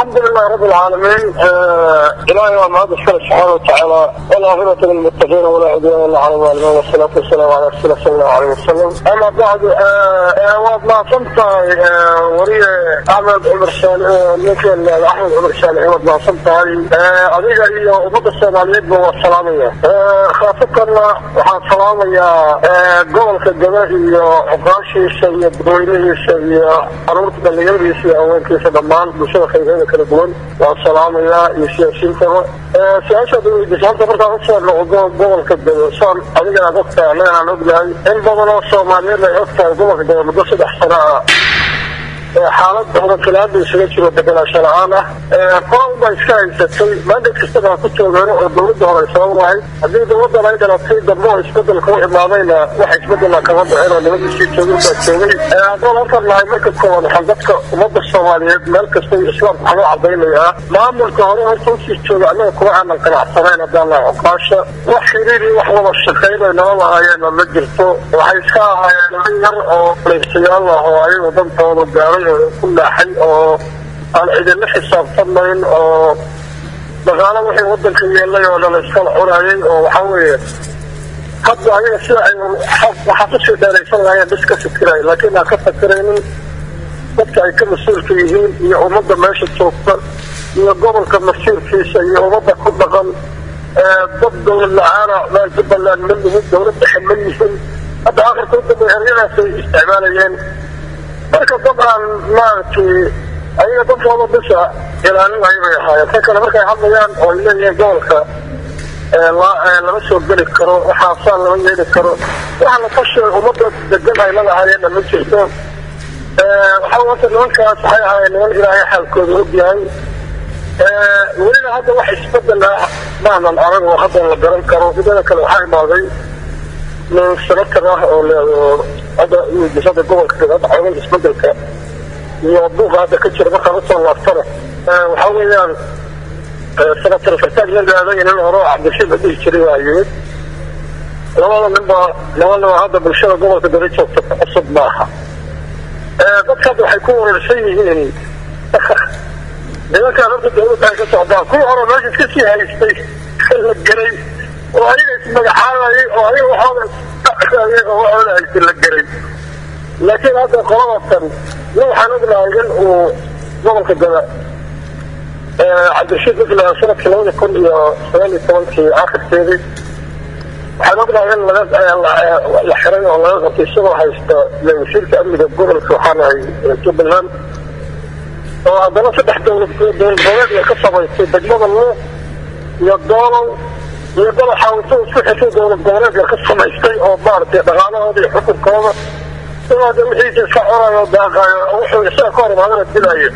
الحمد لله رب العالمين آه إلهي ومعاد الشرع سبحانه وتعالى والآخرة للمتقين ولا عدوان إلا على الظالمين والصلاة والسلام على رسول الله صلى الله عليه وسلم أما بعد واد ما صمت وري أحمد عمر صالح مثل أحمد عمر صالح واد ما صمت أديك إيا أمد الصوماليين والسلامية خاصة waxaan salaamayaa gobolka gaba iyo cuqaashiisa iyo dadweynihiisa iyo caruurta dhallinyaradiisa iyo haweenkiisa dhammaan bulshada khayreeda kala duwan waan salaamayaa iyo siyaasiyiintaba su-aashaad weydiisaanta markaan usoo noqdo gobolka gabo saan adigana ad ogtahay annagana aan ognahay in badan oo soomaaliyeed ay ogtahay gobolka gabo muddo saddex sano ah xaalad hodankilaada isaga jiro deganaansho la-aan ah qoran baa iska haysatay maandad kastaba ku toogeeno oo dawladda hore ay sabab lahayd haddii dawladdan ay dhalatay dambe oo isbedelka u imaadayna wax isbedela kama dhicin oo nimadiisii joogin baa joogay haddaan halkan nahay marka koowaad waxaan dadka ummadda soomaaliyeed meel kasta islaamka waxaa loo cadaynayaa maamulka hore horta usii jooga annaga kuma aanan qanacsanayn haddaan nahay cuqaasha wax xiriir iyo wax wada shaqayn ay nala lahaayeenna ma jirto waxay iska ahaayeen nin yar oo leegsayaal ah oo ayagu dantooda gaaray ku naaxay oo aan cidinla xisaabtamayn oo dhaqaalo wixii wadanka yeelay oo dhan iskala cunayay oo waxaa weeye hadda ayaga sida ay waxaa kusii dheeraysan lahaayeen bis ka fikiray laakiin aan ka fakiraynin dadka ay ka mas-uulka yihiin iyo ummadda meesha joogta iyo gobolka masiirkiisa iyo ummadda ku dhaqan dad dawlad la-aana meel jubbaland ma nihin dawlad dhexe ma yihin hadda akhirka udambe eryadaasay isticmaalayeen marka dad aan maaragtay ayaga dadkooda bisa ilaalinaya bay ahaayeen ta kale markay hadlayaan oo ay leeyihiin gobolka lama soo geli karo waxaasaan lama yeeli karo waxa la tashay ummadda degan ay lalahaayeenna ma jirto waxaa wata nimankaas waxay ahaayeen niman ilaahay xaalkooda ogyahay welina hadda wax isbedel ah maanan arag oo hadda la garan karo midada kale waxaa imaaday nin senator ah oo hadda disada gobolka hadda xoogan isbedelka iyo buuqa hadda ka jira markaan usoo laaftana waxaa weeyaan senator fartaag nin aaday nin hore oo cabdishiid la dhihi jiray waa yimid labada nin baa laba nin hadda bulshada gobolka dara joogta ku cusub maaha dadka hadda waxay ku wareersan yihiin nimankaan horta dawladda ay ka socdaan kuwii hore meesha iska sii haystay la geray oo ayaga ismagacaabayay oo ayaga waxooda oo waxooda haystay la geray laakiin hadda qoladatan nin waxaan ognahay in uu gobolka gada cabdirashiid mala sanadkii labada kun iyo sagaal iyo tobankii akhirkeedii waxaan ognahay in la xiray oo laga qabtay isagoo haysta wasiirka amniga gobolka waxaan ahay jubbaland oo haddana saddex dowlad dowlad goboleed ka samaystay degmada luuq iyo doolow iyo dalaxaawito isku xisay dowlad goboleedka ka samaystay oo maaragtay dhaqaalahooda iyo xukunkooda sidoo de wixiisa iska conayo daaqaayo wuxuu isaga ka hor imaadana dilaayo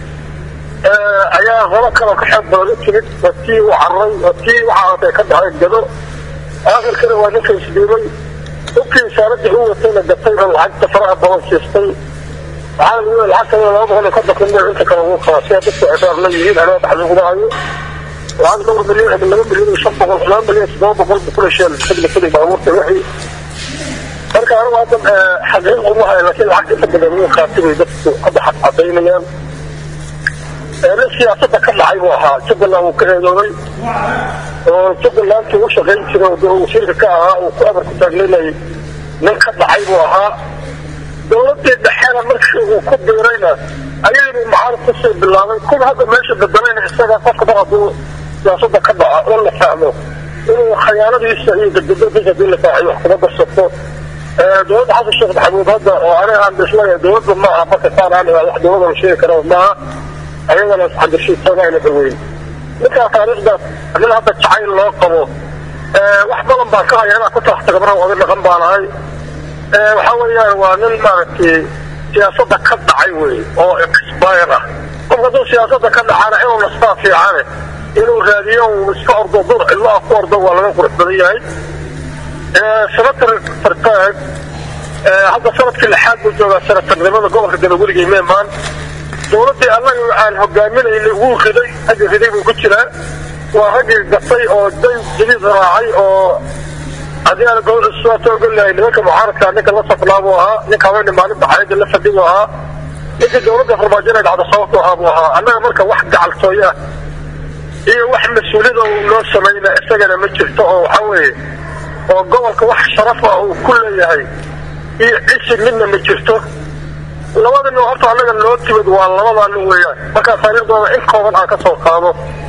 ayaa holo kaloo ka xoog badan u timid waa tii u carray waa tii waxaatay ka dhacay gado aakhirkana waa ninka isdhiibay dhubkii isaaradii u watayna gatay oo lacagta faraha badan siistay waxaa lagu leeyahay lacagta laba boqol iyo konton kun mil inta kale ugu qaba sida dadku cibaar la yihiin anaa dhaxduguma hayo lacag dhowr milyan laba milyan iyo shan boqol laba milyan toddoba boqol bukula sheel xilli xilli baabuurta wixii marka anigu hadda xaqiiq uma hayo laakiin lacag inta badan wuu qaatay bay dadku hadda cadaynayaan nin siyaasadda ka dhacay buu ahaa jubbaland wuu ka eedoobay oo jubbalandkii u shaqayn jiray oo wasiirka ka ahaa uu ku amar ku taaglinayay nin ka dhacay buu ahaa dawladii dhexena markii uu ku biirayna ayagii mucaarad kusoo bilaabay kuwa hadda meesha bedelayna isaga qofka mar hadduu siyaasada ka dhaco in la fahmo inuu khayaanadiisa iyo gadgadadiisa hadii la faaciyo wax kuma darsato dowladda xasan sheekh maxamuud hadda oo aniga aan bislaya dowladda ma aha marka saan aan wax dowladda la sheegi kara maaha ayagana cabdishiidsanayna dhaweyn ninkaa taariikhdaas nin hadda jacayl loo qabo wax badan baa ka haya inaa ku taxtaga mar oga dhaqan baan ahay waxa weeyaan waa nin maaragtay siyaasadda ka dhacay wey oo expire ah qofka hadduu siyaasadda ka dhacana inuu nastaa fiicane inuu raadiyo uu iska ordo dur cidlo ah ku ordo waa laga qurux badan yahay senator fartaag hadda sanadkii lixaad buu joogaa senatarnimada gobolka gada weligay meemaan dowladdii annaga aan hogaaminayna wuu riday raggi riday buu ku jiraa waa raggii gatay oo day jadiid raacay oo haddii aan gobol ogolahay nimanka mucaaradka ninka la safnaa buu ahaa ninka haweeney maalinta xayada la fadhi buu ahaa ninkii dowladda farmaajo inay dhacdo sababto abu ahaa annaga marka wax gacaltooyo ah iyo wax mas-uuliyada uu noo samayna isagana ma jirto oo waxaa weeye oo gobolka wax sharafa uu ku leeyahay iyo cisi midna ma jirto labada nin horta annaga noo timid waa labadaa nin weeyaan markaa taariikhdooda in kooban aan ka soo qaado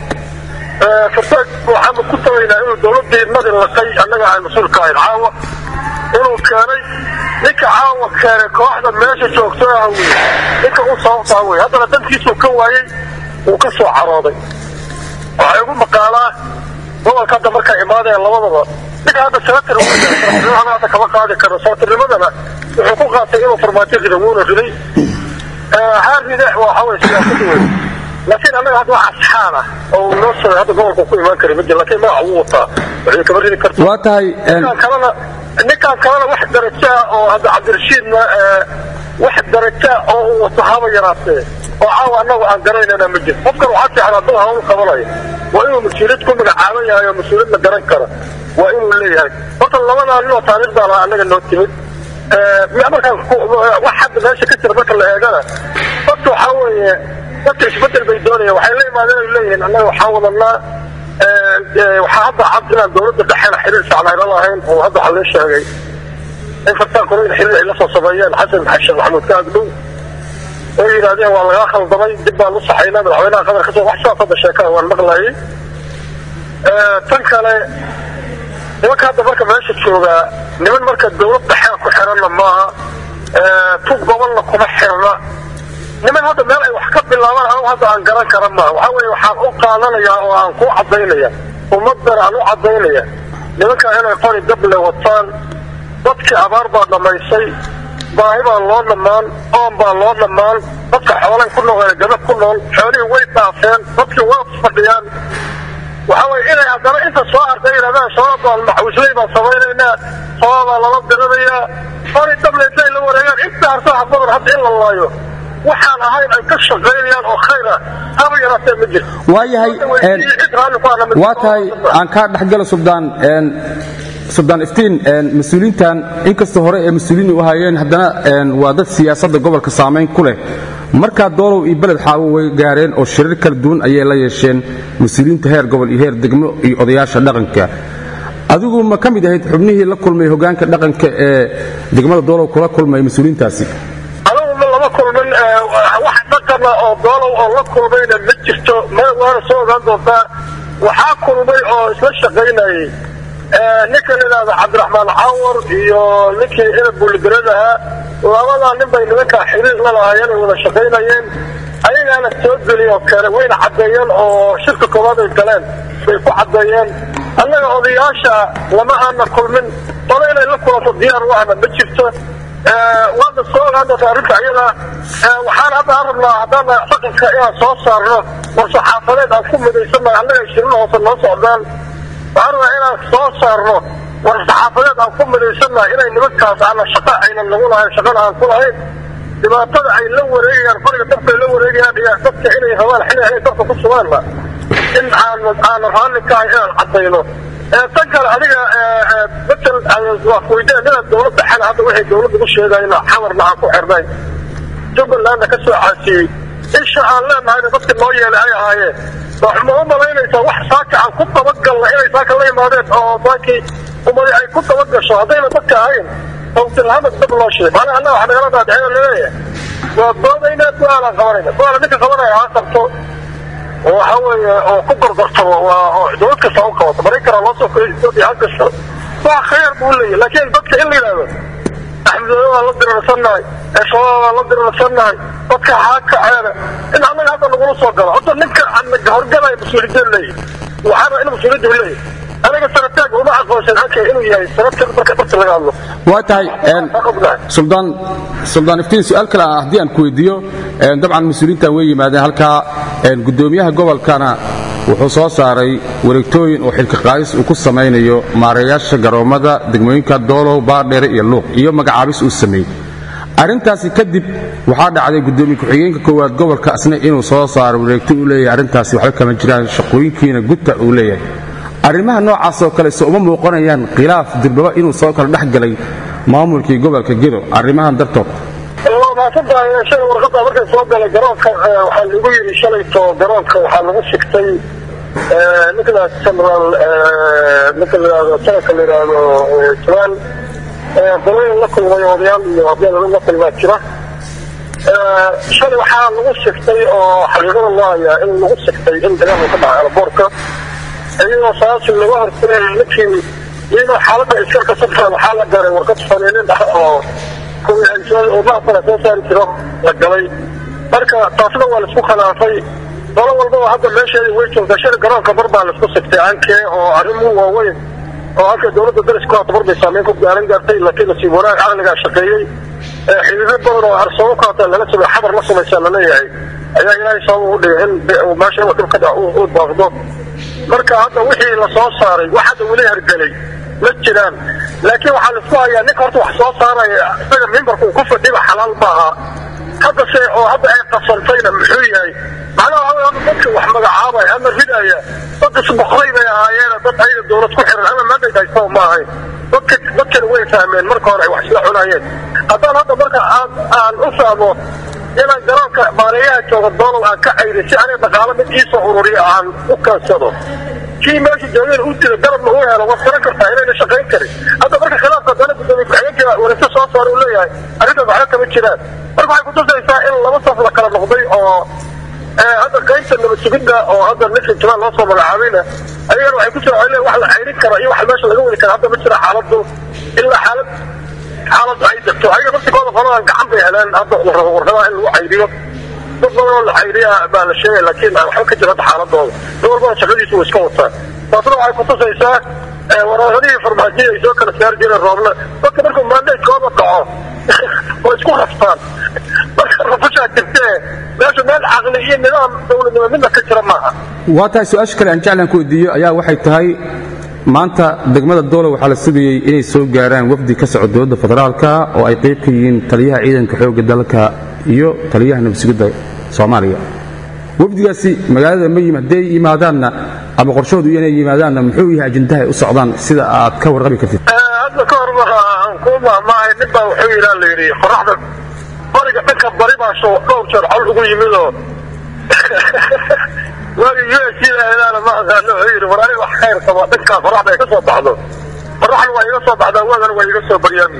fartaag waxaanu ku tabaynaa inuu dowladii madi laqay annaga aan mas-uulka ahayn caawa inuu keenay ninka caawa keenay kooxda meesha joogto ah wey ninka u sababtaa wey haddana dankiisuu ka waayey wuu ka soo carooday waxay ugu maqaalaa gobolka hadda markaa imaadeen labadaba ninka hadda senatar hadda kama qaadi karo senatarnimadana wuxuu ku qaatay inuu farmaajo rida wuuna riday haa ride waxa wey siyaasada wey laakiin annaga hadda wax asxaan ah oo noo soo hadda gobolka ku imaan kara majir laakiin magaca wuu wataa waxay kama ridi karta waa tahay ninkaan kalena ninkaan kalena wax darajo ah oo hadda cabdirashiidna wax darajo ah oo uu wato haba yaraatee oo caawa annagu aan garaynana ma jiro qofkan waxaa fiican hadduu hawl qabanaya waa inuu mas-uuliyad ku magacaaban yahay oo mas-uuliyad la garan kara waa inuu leeyahay horta labadaa ninoo taariikhdaa laha annaga noo timid markaan wax hadda meesha ka jira marka la eegana horta waxaa weeye dadka isbedel bay doonayaan waxay la imaadeen ay leeyihiin annaga waxaan wadanaa waxaa hadda cad inaan dowladda dhexena xiriir fiican ayla lahayn oo hadda waxaa lee sheegay in fartaan kore in xiriir ay la soo sameeyeen xasan xashan maxamuud ka agdhow oo yidhahdeen waa lagaa khaldamay dib baan u saxaynaa madaxweynaha qatar kasoo wax sidaas hadda sheekaa waan maqlayay tan kale nimanka hadda marka meesha joogaa niman marka dowlad dhexea ku xiranna maaha tug gobolna kuma xirna niman hadda meel ay wax ka bilaabaan anigu hadda aan garan kara maaha waxaa weeye waxaan u qaadanayaa oo aan ku cadaynaya ummaddan aan u cadaynaya nimankaa inay qori dable wataan dadkii abaar baa dhammaysay baahi baa loo dhammaan oon baa loo dhammaan dadka xoolay ku nool gabad ku nool xoolihii way dhaafeen dadkii waa fadhiyaan waxaa weye inay haddana inta soo hartay yidhahdaan sababaan maxwisley baan samaynaynaa sababaa lala diranayaa qori dable intay la wareegaan inta harsaha badan hadda in la laayo waxaan ahayn ay ka shaqaynayaan oo khayr ah haba yaraatee ma jirto waayahay waa tahay aan kaa dhexgalo subdaan subdaan iftiin mas-uuliintan inkastoo hore ee mas-uuliin u ahaayeen haddana waa dad siyaasadda gobolka saamayn ku leh markaa doolow iyo beled xaawo way gaareen oo shirar kala duwan ayay la yeesheen mas-uuliyiinta heer gobol iyo heer degmo iyo odayaasha dhaqanka adigu ma ka mid ahayd xubnihii la kulmay hogaanka dhaqanka ee degmada doolow kula kulmay mas-uuliintaasi adugu lama kulmin wax dhaqana oo doolow oo la kulmayna ma jirto waana soo ogaan doontaa waxaa kulmay oo isla shaqaynayay ninka la yidhaahda cabdiraxmaan cawar iyo ninkii inab buuligarad ahaa labadaa nin bay nimankaa xiriir la lahaayeen ay wada shaqaynayeen ayagaana soo geliyo kale wayna caddeeyeen oo shirka koowaad ay galeen bay ku caddeeyeen annaga odayaasha lama aana kulmin qole inay la kulanto diyaar u ahna ma jirto waadna soo ogaan doonta arrinta iyada waxaan hadda aan rabnaa haddaan dhaqanka inaan soo saarno war-saxaafadeed aan ku midaysannahay annaga shirina hoose noo socdaan waxaan rabaa inaan soo saarno war-saxaafadeed aan ku midaysannahay inay nimankaas aana shaqa aynan nagu lahayn shaqana aan ku lahayn dhibaatada ay la wareegayaan qoriga dabka ay la wareegayaan iyo dadka inay rabaan xili inay dabka ku sugaanna in aan aana raalli ka ahay inaan caddayno tan kale adiga matal waa kuweydiin inaad dowladda xana hadda waxay dowladda ku sheegayna xamarna aan ku xirnay jubbalandna ka soo caasiyey isha aan leenahayna dadka noo yeelay ay ahaayeen ma u malaynaysaa wax saaka aan ku dabagalna inay saaka la imaadeen oo saakii umadi ay ku dabagasho haddayna dadka ahayn awtilhamad dab loo sheegay macnaha annaga wax nagala daadicina laleeyahay waa doodaynaa go-aanaan qabanayna go-aala ninka qabanaya ha qabto oo waxa weeye oo ku gorgortamo waa oo dowlad kasta u qabato maraykana loo soo koray etoobiya ha gasho waa khayr buu leeyahy laakiin dadka in la yidhahdo axmedoobe waa la dirarsannahay shabaab waa la dirarsannahay dadka haa kaceena in annaga hadda nagula soo galo horta ninka horgalaya mas-uuliyadeen leeyahy waxaana in mas-uuliyaddu leeyahy aniga sanataag uma aqoonsan halka inuu yahay sanadka marka dadka laga hadlo waa tahay suldaan suldaan iftiin su-aal kale ah haddii aan ku weydiiyo dabcan mas-uuliyiintan way yimaadeen halkaa guddoomiyaha gobolkana wuxuu soo saaray wareegtooyin oo xilka qaadis uu ku samaynayo maareeyaasha garoommada degmooyinka doolow baardheere iyo luuq iyo magacaabis uu sameeyey arrintaasi kadib waxaa dhacday guddoomiye ku-xigeenka koowaad gobolka asna inuu soo saaro wareegto uu leeyahay arrintaasi waxba kama jiraan shaqooyinkiina gudta uu leeyahay arrimaha noocaas oo kale se uma muuqanayaan khilaaf dirbaba inuu soo kala dhex galay maamulkii gobolka gedo arrimahan dartood waa mahadsantahay shalay warqadda markay soo galay garoonka waxaa lagu yidhi shalayto garoonka waxaa lagu sigtay nicolas general ninka la yidhahdo sanadka la yidhaahdo jawaan qolooyin la kulmay odayaal iyo abyaal la kulmaa jira shalay waxaa lagu sigtay oo xaqiiqada loo hayaa in lagu sigtay in dagaalka ka dhacay alaboorka iyadoo saasi laga hortagay ninkii iyadoo xaaladda iska kasabta waxaa la garay warqad faniinin ah oo umaafana soo saari jiro la galay marka taasna waa laisku khilaafay dolo walbaba hadda meesheeda way joogtaa shalay garoonka bar baa laisku sigtay ankee oo arrimuhu waaweyn oo halka dowladda dariska hata bar bay saameyn ku gaaran gaartay laakiin nasiib wanaag caqligaa shaqeeyey xidhiidyo badan oo arsoomo ka hata lala samey xabar la samaysaa laleeyahay ayaa ilaahay sabab ugu dhigay in meesha inuu dhib ka dhac u baaqdo marka hadda wixii la soo saaray wax hadda weli hergelay ma jiraan laakiin waxaa laisku hayaa ninka horta wax soo saaraya isaga mimbarka uu ku fadhiba xalaal maaha haddase oo hadda ay qasantayna muxuu yahay macnaha hadda dadka wax magacaabaya ama ridaya dad isboqray bay ahaayeen dad ayaga dowlad ku xiran ama mandate haystaba ma ahayn dadka dadkana way fahmeen marka hore ay wax isla cunayeen haddaan hadda marka aan aan u fahmo inaan garoonka maaliyaha jooga doolow aan ka cayray si aniga dhaqaalo mid iisoo ururiya aan u kaansado kii meesha joogeen u dila garabna u helo waad garan kartaa inayna shaqayn karin hadda marka khilaafka dana gudoomiye ku-xigeenka wareegto soo saara uu leeyahay arrintaas waxba kama jiraan marka waxay kutusaysaa in laba saf la kala noqday oo hadda qaybta nabad sugidda oo hadda ninka jamaal loo soo magacaabayna ayagana waxay kusoo celeen wax la cayrin karo iyo wax meesha laga wadi kara hadda ma jira xaaladu ilaa xaalad xaaladu ay degto ayaga naftigooda qoladan gacan bay heleen hadda la rabo warqadaha in lagu cayriyo dad badan oo la cayriya baa la sheegay laakiin waxba ka jira hadda xaaladooda dad walbana shaqadiisu way iska wataan taasna waxay kutusaysaa waraasadihii farmaajiya ay soo kala saari jireen roobna dadka markuu maandaydkooda dhaco way isku raftaan marka rafashaa jirtee meesha meel caqli iyo nidaam dowladnimo midna ka jira maaha waa tahay su-aasha kale aan jeclaan ku weydiiyo ayaa waxay tahay maanta degmada doolo waxaa la sugayey inay soo gaaraan wafdi ka soco dowladda federaalka oo ay qayb ka yihiin taliyaha ciidanka xoogga dalka iyo taliyaha nabadsugidda soomaaliya wafdigaasi magaalada ma yim hadday yimaadaanna ama qorshoodu inay yimaadaanna muxuu yahay ajendaha ay u socdaan sida aad ka warqabi kartid hadda ka hor aan kuu mahmaahay nin baa wuxuu yidhaa la yidhi qoraxda bariga dhanka bari baa sho dhowr jeer col ugu yimidoo waagi u s ilaana ma aqaano wuxuu yidhi war aniga wax khayr qaba dhankaa qoraxda ay ka soo baxdo qoraxna waa iga soo baxdaa waagana waa iga soo baryaami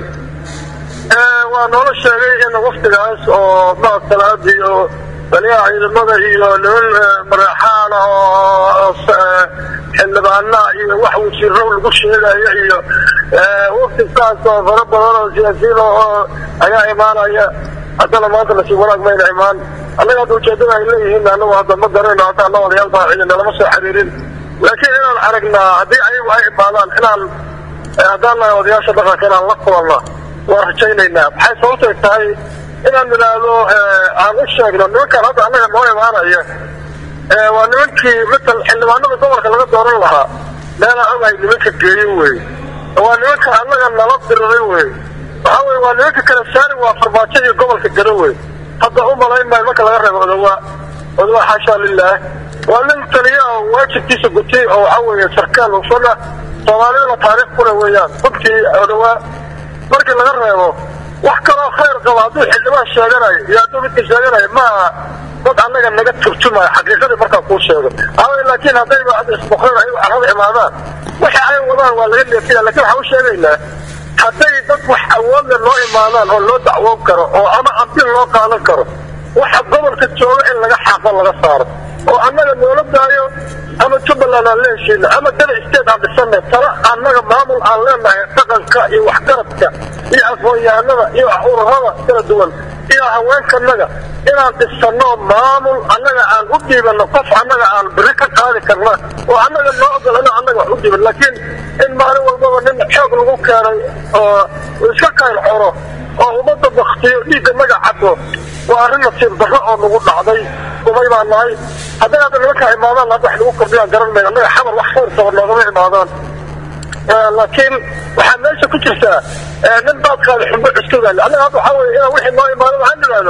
waa noola sheegay in waftigaas oo maasalaad iyo taliyaha ciidamada iyo niman maraxaana oo xildhibaana iyo wax wasiiro lagu sheegayo iyo wafti saas oo fara badan oo siyaasiyiin oo ayaa imaanaya haddana maanta nasiib wanaag mayna imaan annaga hadda ujeedada ay leeyihiin anagu hadda ma garanayno hadda anna odayaal baa ciidana lama soo xiriirin laakiin inaan aragnaa haddii ayagu ay imaadaan inaan haddaan nahay odayaasha dhaqanka inaan la kulanna waan rajaynaynaa maxay sababtay tahay inaan idhaahdo aan u sheegno nimankaan hadda annaga noo imaanaya waa nimankii matal xildhibaanada gobolka laga dooran lahaa meelaan ogahay nimanka geeyo wey waa nimanka annaga nala diriray wey waxaa weye waa nimanka kala saari waa farmaajo iyo gobolka garo wey hadda u malayn maayo marka laga reebo odawaa odawaa xaashaa lilaah waa nin taliya oo waajibkiisa gutay oo waxaa weeye sarkaal hufana soomaalidana taariikh kule weeyaan runtii odawaa markii laga reebo wax kaloo khayr qaba hadduu xildhibaan sheeganayo iyo hadduu midka sheeganayo maaha dad annaga naga turjumayo xaqiiqadii markaa kuu sheego aaway laakiin haddayba isboqreen ay carrada imaadaan wixii ay wadaan waa laga leefiya lakin waxaan u sheegaynaa hadday dad wax awoodle loo imaadaan oo loo dacwoon karo oo ama ambil loo qaadan karo waxa gobolka jooga in laga xaaqo laga saaro oo annaga noola daayo ama jubbaland aan la heshiino ama dana state aan dhisana tala annaga maamul aan leenahay dhaqanka iyo waxgaradka iyo aqoon-yahanada iyo ururada kala duwan iyo haweenkanaga inaan dhisano maamul annaga aan u dhiibano qof annaga aan biri ka qaadi karna oo annaga noo ogolano annaga wax u dhiiban laakiin in maalin walbaba nin xoog lagu keenay oo iska qayl xoro oo ummadda baktiyo dhiigga naga cado waa arrin nasiib darro oo nagu dhacday umay baa nahay hadday hadda nimankaa imaadaan hadda wax lagu kordhiyaan garan mayno annaga xabar wax khayr qaba noogama imaadaan laakiin waxaa meesha ku jirtaa nin baad qaada xumbo cuskadaale annaga hadda waxaa weye inaan wixii noo imaado waxaan idhaahdo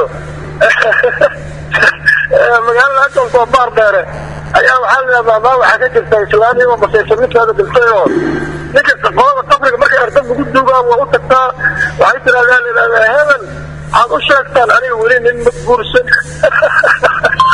magaalada ajoonka oo baar dheere ayaa waxaa la yidhahdaa maa waxaa ka jirta islaamiyaba masaysan ninkeeda dhintay oo ninka qolada qabriga marka erdab lagu duugaa waa u tagtaa waxay tidhahdaa la yidhahdaa hebel waxaad u sheegtaan aniga weli nin ma guursan